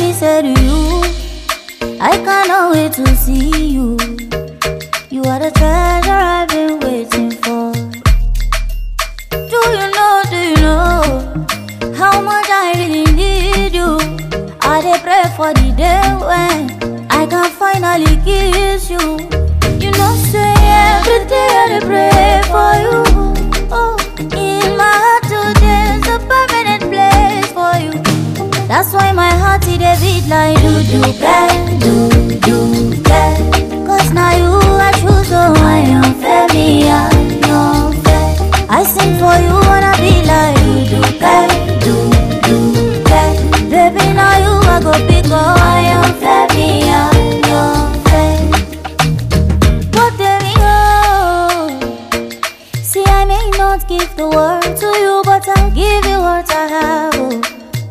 me say to you, I cannot wait to see you. You are the treasure I've been waiting for. Do you know, do you know how much I really need you? I dey pray for the day when I can finally kiss you. You know, say every day I dey pray for you. Oh, in my heart today's a permanent place for you. That's why my heart it a beat like do do bang, do do bang. Cause now you I choose, so I am fair, me I am fair. I sing for you wanna be like do do bang, do do bang. Baby now you I go pick up, I am fair, me I am fair. But there we go. See I may not give the world to you, but I'll give you what I have. Oh.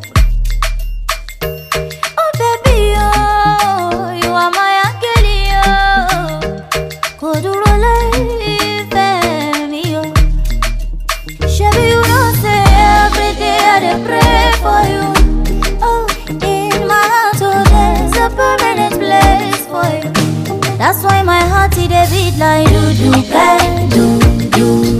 Oh baby, oh, you are my angel, oh. Kò dúró láìfẹ́ mi, oh. Ṣebí you know say every day I dey pray for you. Oh, in my heart, oh, there's a permanent place for you. That's why my heart it dey beat like do do bang, do do